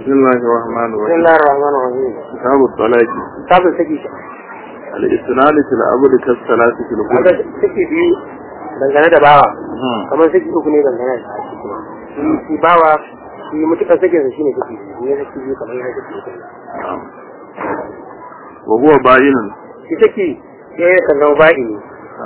بسم الله الرحمن بسم الرحيم الله الرحمن الرحيم كتاب الطلاق كتاب saki الاستناد في العبد كالصلاة في kaga الغرب saki biyu dangane da bawa kamar saki uku ne dangane da shi kuma shi shi bawa shi mutukar sakin sa shine saki biyu ne saki biyu kamar yana saki uku ne نعم وهو باين shi saki sai ya kan zama ba'i ne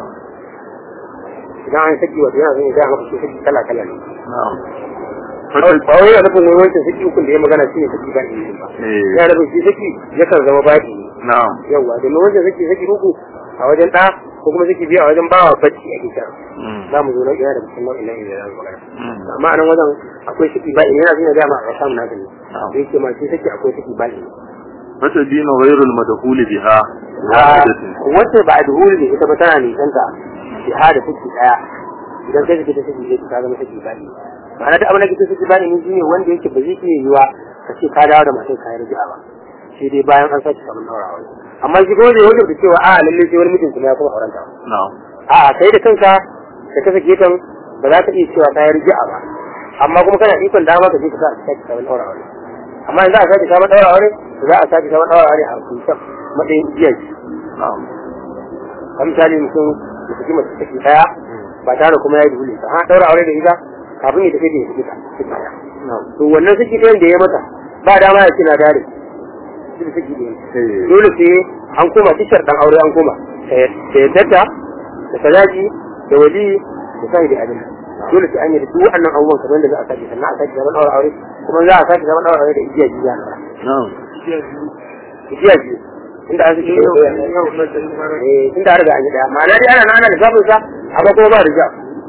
idan an saki wato yana zai gaya maka shi saki kala kala ne نعم ba wai yana nufin wani wancan saki ukun da ya magana shine saki ba'i ne ba إيه. yana nufin shi saki yakan zama ba'i ne نعم yawwa domin wancan saki saki uku a wajen ɗa ko kuma saki biyu a wajen bawa bacci a gida مم. za mu zo na ina da cikin nau'in nan da za mu magana مم. amma a nan wajen akwai saki ba'i yana zai gaya ma a samu naka ne نعم. da yake ma shi saki akwai saki ba'i فتدين غير المدخول بها واحدة wacce ba a duhuri da ita ba tana nisanta jiha da saki daya idan kai saki ta saki ne ta zama saki ba'i ma'ana da abin da kike saki ba'i ne shine wanda yake ba zai iya yiwa ka ce ka dawo da matar ka yarda ba sai dai bayan an saki samun daurawa amma shi kuma zai wajen da cewa a lalle sai wani mutum kuma ya kuma aurenta نعم a kai da kanka da ka sake ta ba za ka iya cewa ka yarda ba amma kuma kana ikon dama ka je ka sa a saki samun daurawa amma in za a saki samun daurawa ne za a saki samun daurawa ne a kusan matsayin iyaye نعم kan misali mutum da saki mace saki daya ba tare kuma ya yi dole ta ha daura aure da ita kafin ya tafi da ya saki ta saki daya نعم to wannan saki ɗayan da ya mata ba dama ya ce na dare shi da saki ɗaya إيه. dole sai an koma tishar dan aure an koma da yaddata da sadaki da wali da sai da adana dole sai an yi da duk wannan abubuwan kamar da za a sake sannan a sake zaman aure aure kuma za a sake zaman aure aure da igiya jiya نعم igiya biyu inda an sake eh inda an riga an yi daya ma'ana dai ana nana da sabon sa amma kuma ba riga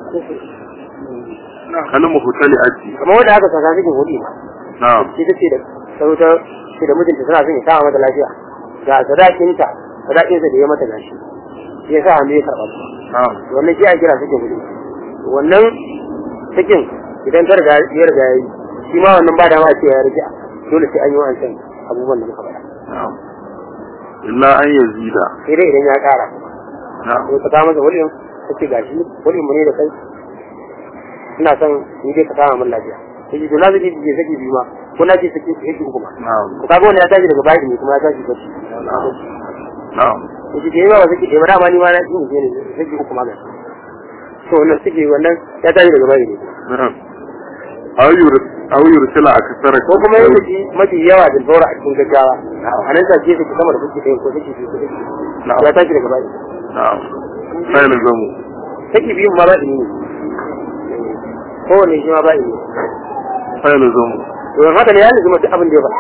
كلمة مختلئة kamar wanda aka saka cikin hudu نعم shi ta ce da sauta ce da mijinta suna son ya sa mata lafiya ga sadakinta sadakinsa da ya mata gashi shi ya sa hannu ya karɓa su نعم wannan shi a kira sakin hudu wannan sakin idan ta riga ya riga ya yi shi ma wannan ba da ma ce ya rija dole sai an yi wancan abubuwan da muka faɗa نعم إلا أن يزيد sai dai idan ya ƙara نعم ko ta kama masa wulin ta ce gashi wulin mu ne da kai ina son ni dai ka kama min lafiya sai ji to na zai je saki biyu ma ko na ce saki saki uku ma نعم ko kaga wani ya tashi daga bayi ne kuma ya tashi bacci نعم yace da yawa saki ɗaya ba dama ni ma na yin ne saki uku ma gashi to wannan saki wannan ya tashi daga bayi ne نعم أو يرسل أو يرسل أكثر ko kuma ya saki mafi yawa da zaura a cikin gaggawa a nan take saki sama da saki ɗaya ko saki biyu ko saki نعم ya tashi daga bayi نعم فيلزم saki biyun ma bayi ne kowane shi ma bayi ne فيلزم to haka ne ya lizuma duk abin da ya faɗa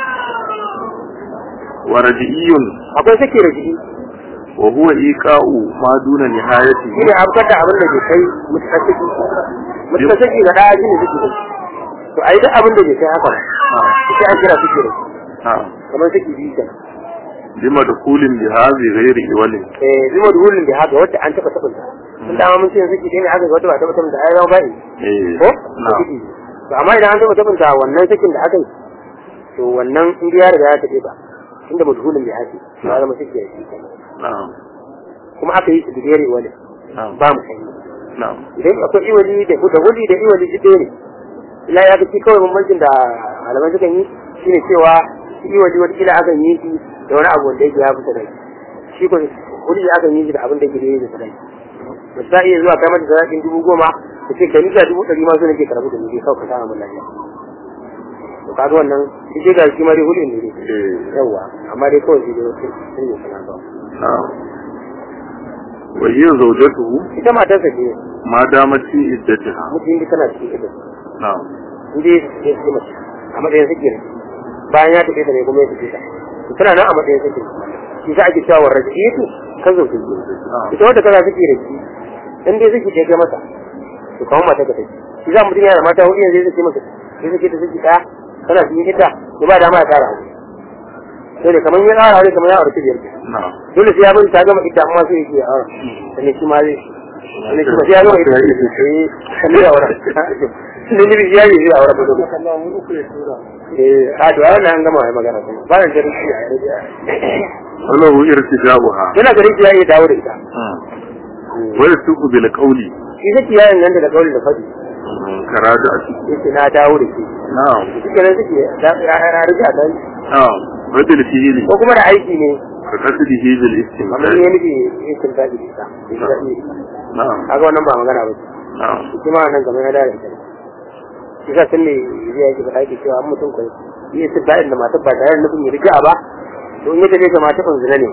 ورجئي akwai saki da jiki وهو إيقاء ما دون shi نهايته ne abkar da abin da ke kai mutukar saki mutukar saki ga ɗaya shi ne saki da to a yi duk abin da ke kai haka نعم to sai an kira saki da نعم kamar saki biyu kenan بمدخول بهذه غير إول eh zuma da hulun da haka wacce an taɓa taɓa ta sun dama mun ce saki ɗaya ne haka ga wata ba taɓa taɓa ta ai zama ba'i إيه ko نعم saki biyu. to amma idan an taɓa taɓa ta wannan sakin da aka yi to wannan in ya riga ya taɓe ba inda madhulun da haka ya zama saki ya shi kenan نعم kuma aka yi su da gere wani نعم ba mu sani نعم idan akwai iwali da da wuli da iwali duk ɗaya ne ila ya ga shi kawai bambancin da malamai sukan yi shine cewa shi iwali wata kila akan yi shi da wani abu wanda yake ya fita da shi ko wuli akan yi shi da abin da yake da yake da sadaki ba sa iya zuwa kai mata sadakin dubu goma da ce ka nika dubu ɗari ma so nake karɓi da ni kawai ka samu mun lafiya to kaga wannan shi dai ga shi ma dai hulun ne dai إيه yawa amma dai kawai shi dai wasu sun yi sana ba نعم وهي زوجته ita matarsa ce ما دامت في عدتها mutum da tana cikin ita نعم inda ya suke su mace a matsayin suke ne bayan ya tafi ta ne kuma ya tafi ta to tana nan a matsayin suke shi sa ake cewa rajiyatu kan zo su ita wanda kaza suke da shi in dai suke kai masa to kawo mata ka take shi za mutum yana da mata hudu yanzu zai masa sai suke da suke daya tana cikin ita to ba dama ya kara aure sai da kamar ya kara aure kamar ya aure biyar نعم dole sai ya bin ta gama ita amma sai yake aure sannan shi ma zai sannan shi ma sai ya gama ita eh sannan ya aure sannan ni ya yi zai aure ba dole eh a to wannan an gama ai magana kuma ba da jarisi a وله ارتجاؤها yana garin ya iya dawo da ita ويسوق بالقول shi zai ya inganta da kauli da fadi raja'ati yace na dawo da shi na'am shi kenan suke da ya rija dan na'am rajul fi'li ko kuma da aiki ne ka qasdihi bil amma istimdad ne nufi yakin da shi ta na'am kaga wannan ba magana ba ce na'am shi ma nan kamar ya da ita shi ka san me zai yake faɗa yake cewa an mutum kai yi su da'in da matar ba tare da nufin ya rija ba to in ya tafi ga matar ban zina ne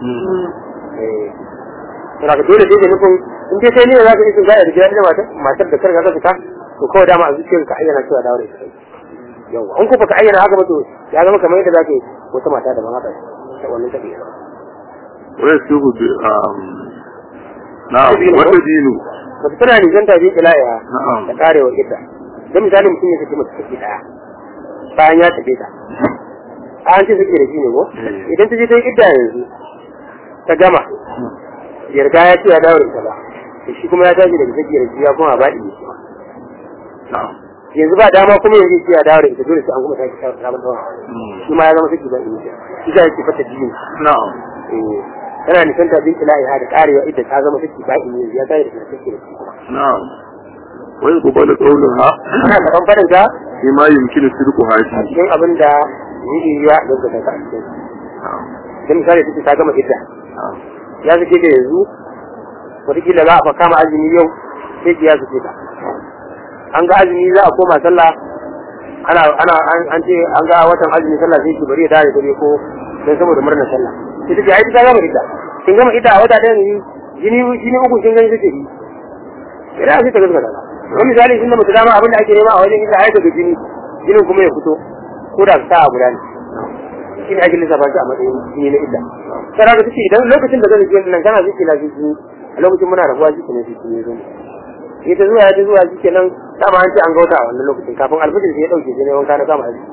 eh to daga dole sai da nufin in dai kai ne za ka yi su da'a da gidan da matar matar da karga ka fita to kawai dama a zuciyarka ayyana cewa dawo da ita kai yawa in ko baka ayyana haka ba to ya zama kamar yadda za ka yi wata mata da ban haka ta wannan take wa yasuhu bi um na'am wa tadinu ba su tana nisan tafi ilaya na'am da karewa idda don misali mutum ya saki mace saki daya bayan ya tafi ta an ce saki da shi ne ko Mm. idan ta je ta yi idda yanzu ta gama yarda ya ce ya dawo da ita ba to shi kuma ya tashi daga saki da shi ya kuma ba ne na'am yanzu ba dama kuma yanzu ce ya dawo da ita dole sai an kuma sake sabon sabon dawa Mm. shi ma ya zama saki ba ne shi ga yake fata biyu na'am eh tana nisan tafi ilaya da karewa idda ta zama saki ba ne ya tashi daga saki da shi kuma na'am wa yuqbalu qawluha ana karɓar farin ta bima yumkinu sidquha a fi cikin abin da yi ya gaggata ta a cikin na'am don misali take ta gama idda na'am ya suke da yanzu wataƙila za a fa kama azumi yau sai ki ya suke ta an ga azumi za a koma sallah ana ana an- an ce an ga watan azumi sallah sai ki bari ya dare dare ko don saboda murnar sallah sai take ai ta gama idda kin gama idda a wata ɗaya ne jini jini uku kin gani take yi idan sai ta gaskata ba wani misali sun da mutu dama abin da ake nema a wajen idda ai daga jini jinin kuma ya fito ko da ta a guda ne shi ne ake lissafa shi a matsayin jini na idda sai haka take idan lokacin da zan ji nan kana zuci na zuci a lokacin muna rabuwa shi ne shi ne zan ita zuwa ya ta zuwa shi kenan dama an ce an gauta a wannan lokacin kafin alfajir sai ya dauke shi ne wanka na kama azumi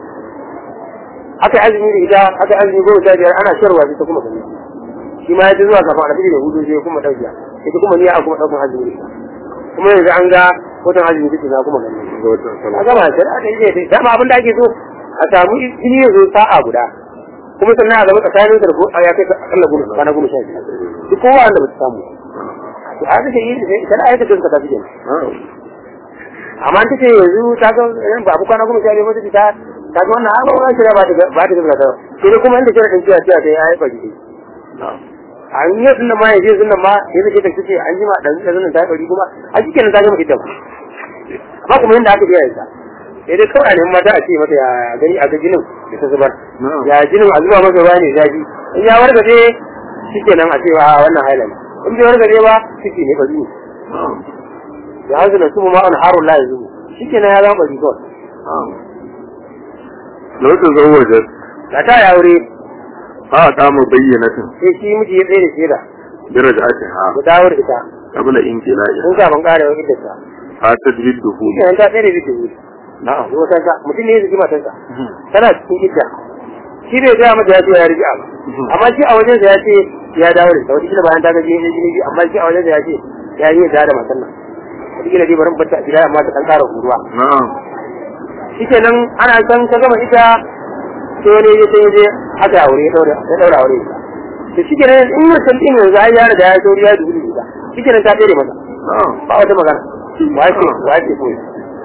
aka yi azumi da ita aka yi azumi goma sha biyar ana sharwa sai ta kuma gani shi ma ya ta zuwa kafin alfajir da hudu sai ya kuma dauke ita kuma niyya a kuma daukan azumi da ita kuma yanzu an ga watan azumi take na kuma gani ga watan a sallah gama da aka yi zai dama abin da ake so a samu jini ya zo sa'a guda kuma sannan a zama tsakanin da ko ya kai akalla goma kwana goma sha biyar duk kowa wanda ba su samu to a take yi sai kana aika kanka ta fiye na'am amma an take yanzu ta ga yan babu kwana goma sha biyar ba ta ta ta ga wannan abu ba ta ba ta ba ta ga ta sai dai kuma inda kira din cewa cewa sai ai bari na'am an yi sun nan ma ya je sun nan ma ya zai ta ce an jima dan da zan ta bari kuma a cikin ta gama ita ba kuma yanda aka biya ita sai dai kawai ne mata a ce mata ya gani a ga jinin da ta zubar na'am ya jinin a zuba masa ruwa ne zafi in ya wargaje shikenan a ce ba wannan haila ne in bai wargaje ba shike ne bari ne na'am ya hazu da sumu ma'an harun la yanzu shikenan ya zama bari kawai na'am law tazawwajat da ta ya aure fa qama bayyinatin sai shi miji ya tsaye da shaida bi raj'atiha ya dawo da ita qabla inqila'i in ka ban kare wa idda fa tadrid dukhul shikenan ta tsaye da ita na'am zo ta ta mutum ne ya zaki matarsa tana cikin idda shi bai gaya mata ya ce ya rija ba amma shi a wajensa ya ce ya dawo da ita wata kila bayan ta ga jini jini biyu amma shi a wajensa ya ce ya yi da da matan nan wata kila dai bari bata a gida amma ta dan kara huruwa na'am shi kenan ana san ta gama ita sai wani ya sai je aka yi aure ya daura ya daura aure to shi kenan in mutum din yanzu ai ya riga ya sauri ya dubi ita shi kenan ta tsere mata na'am ba wata magana wace wace ko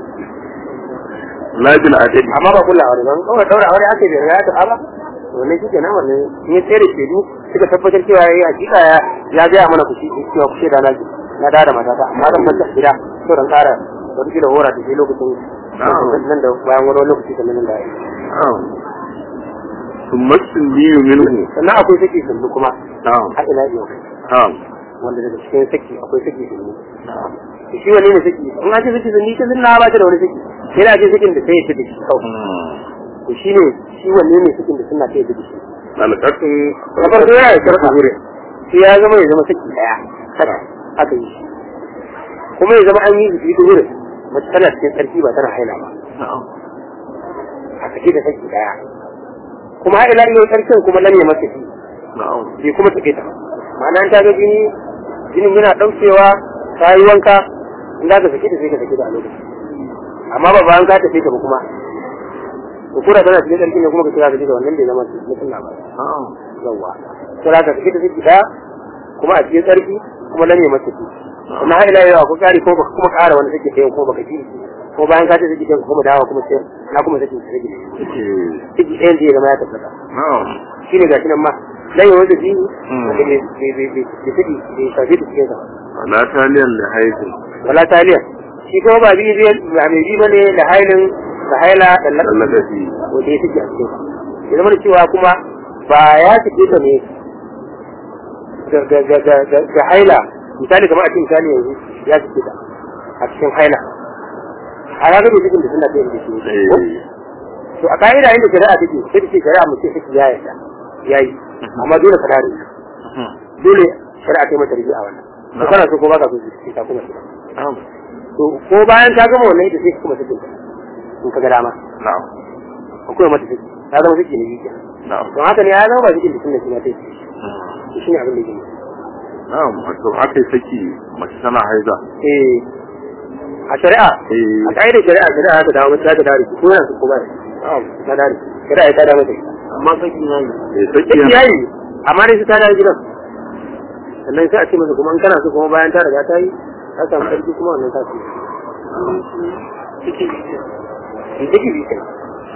la bil adadi amma ba kula aure ban kawai daura aure ake da ya ta ba wannan shi kenan wannan in ya tsere shedu suka tabbatar cewa yayi hakika ya ya ga mana ku shi cewa ku sheda na ji na da da matata amma zan bar gida to dan kara wani kila hora da shi lokacin nan da bayan wani lokaci da nan da ya na'am ثم السني منه sannan akwai saki sundu kuma نعم har ila yau نعم wanda daga cikin saki akwai saki sundu to shi wanne ne saki in an ce saki sunni ta sunna ba ta da wani saki sai da ce sakin da sai ya tafi shi kawai to shi ne shi wanne ne sakin da sunna ta yi da shi alƙatun na farko yana da sharɗa shi ya zama ya zama saki daya haka aka yi shi kuma ya zama an yi shi da wurin mace tana cikin tsarki ba tana haila ba نعم a saki da saki daya kuma ila yau tsarkin kuma lam ya masa shi نعم bai kuma take ta ma'ana ta ga jini jinin yana daukewa ta yi wanka in za ka saki ta sai ka saki ta a lokaci amma ba bayan ka tafi ta ba kuma ko kura tana cikin tsarki ne kuma ka kira ka da wannan bai zama mutum na ba نعم yawa sai za ka saki ta saki daya kuma a cikin tsarki kuma lam ya masa shi kuma har ila yau ko kari ko baka kuma kara wani saki ɗaya ko baka ji ko bayan ka ce saki ɗin kuma dawo kuma sai na kuma saki saki eh saki ɗayan zai zama ya tabbata na'am shine gashi nan ma dan yawan da biyu Mm. da bai bai bai bai saki bai shafe da cikin sa wala taliyan da haifin wala taliya shi kuma ba biyu zai ba mai bi bane da hailin da haila da tallaka lakasi fi wanda ya saki a cikin sa ya zama da cewa kuma ba ya saki ta ne ga ga ga ga ga ga haila misali kamar a cikin misali yanzu ya saki ta a cikin haila a ranar da cikin da suna ta yin da shi eh ko? to a ka'ida inda shari'a take sai da ce shari'a mu ce take ya yarda yayi amma dole ka dare dole shari'a ta yi mata rubi a wannan to kana so ko baka so sai ka kuma shiga na'am to ko bayan ta gama wannan ita sai ka kuma sake ta in ka ga dama na'am ko kuma mata sake ta zama sake ne yake na'am to haka ne ya zama ba sake da sunna shi ma ta yi to shine abin da yake na'am wato aka yi saki mace tana haiza eh a shari'a eh a ka'idar shari'a shari'a ta dawo mata ta dawo ko yana so ko ba na'am ta dawo shari'a ta dawo mata amma saki ya yi eh saki duk yayi amma dai sai ta dawo gidan sannan sai a ce masa kuma in kana so kuma bayan ta riga ta yi ta samu sarki kuma wannan ta ce ciki ne in take bi kai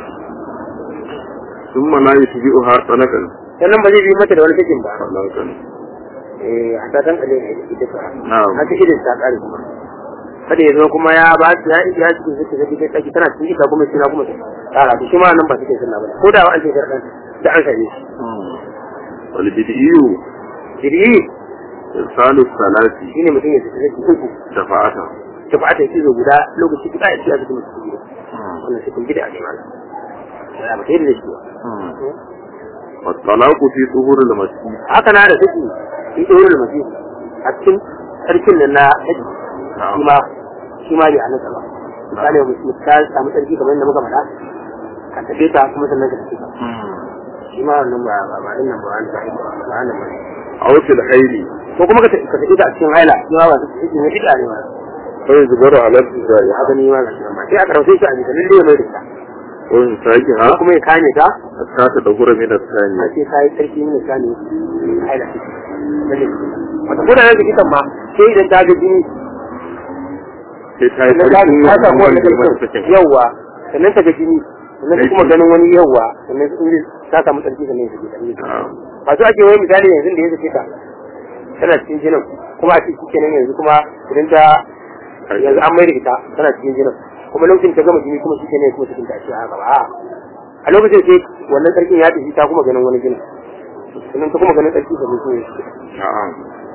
ثم لا يتبعها طلقا sannan ba zai bi mata da wani sakin ba طلقا eh a ta san kaje ne ita ta Na'am. haka idan ta kare kuma kada ya zo kuma ya ba ya ya cikin zaki zaki kai tsaki tana cikin ita kuma sina kuma tsara to shi ma nan ba cikin sunna ba ko da an ce karɗan da an same shi والبدئي jiri إرسال الثلاث shine mutum ya tafi zaki uku دفعته ta fata ya cizo guda lokaci guda ya ci a cikin mutum gida wannan cikin gida ne malam ya ba sai da shi ba والطلاق في ظهور المسيح haka na da take shi ɗaya da mace a cikin sarkin nan na haji shi ma shi ma bai halatta ba misali mu ta samu sarki kamar yadda muka faɗa ka tafi ta kuma sannan ka tafi ta shi ma wannan ba ba ba nan ba wani ba ba wannan ba أو في الحيل ko kuma ka tafi ka tafi ta a cikin haila shi ma ba ta tafi ne bid'a ne ma فيجبر على ابتدائها haka ne ma ga shi ma sai aka rauke shi a jikin lalle mai da ta وإمساكها ko kuma ya kame ta حتى تدهور من a الثانية ce ta yi sarki ne kame haila lalle wata ko da yanzu kitan ma sai idan ta ga jini sai ta yi na gani ta sarki samu wani wanda ba ta sarkin sakin yawwa sannan ta ga jini sannan ta kuma Aiki. ganin wani yawwa sannan in ta samu sarki sannan ya sake ta Na'am. ba su ake wai misali yanzu da ya sake ta tana cikin jinin kuma a cikin kenan yanzu kuma idan ta yanzu an mai da ita tana cikin jinin kuma lokacin ta gama jini kuma shi kenan kuma cikin ta ce haka ba a'a. a lokacin sai wannan sarkin ya tafi ta kuma ganin wani jinin sannan ta kuma ganin sarki sannan kuma ya sake ta نعم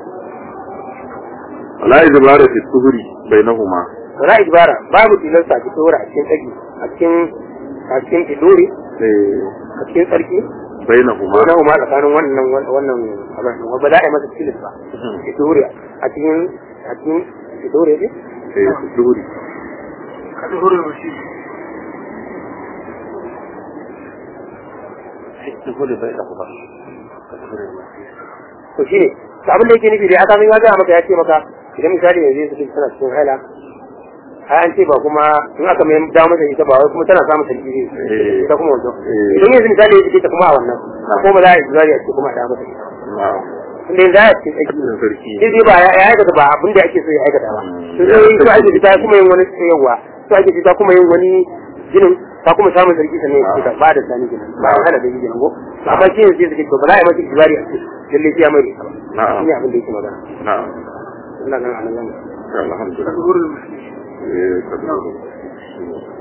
ولا إجبار في الظهر بينهما wala ibara babu tilasta ki tsora a cikin tsaki a cikin a cikin idori إيه، a cikin tsarki بينهما ko na ma tsakanin wannan wannan abin ba ba za a yi masa tilis ba idori a cikin a cikin idori ne إيه، في الظهر ka duhurin wasu to shi ne to abin da yake nufi da aka min ya ga maka ya ce maka idan misali yanzu su tana cikin haila ai an ce ba kuma in aka mai dawo masa ita ba wai kuma tana samun sarki ne Eh. ita kuma wato Eh. idan yanzu misali ya ce ta kuma a wannan ko ba za a yi zari a ce kuma a dawo masa ita نعم inda yanzu ya ce tsaki cikin sarki sai dai ba ya ya aikata ba abin da ake so ya aikata ba Mm. to sai so ake fita kuma yin wani tsayarwa so ake fita kuma yin wani jinin ta kuma samun sarki sannan ya fita ba da sani ginin ba a hana da yi ginin ko amma shi ne sai suke to ba za a yi masa ibari a ce lalle sai ya mai da ita ba نعم shi ne abin da yake magana نعم ina ganin a nan zan الحمد لله duhurin wasu إيه، كبير.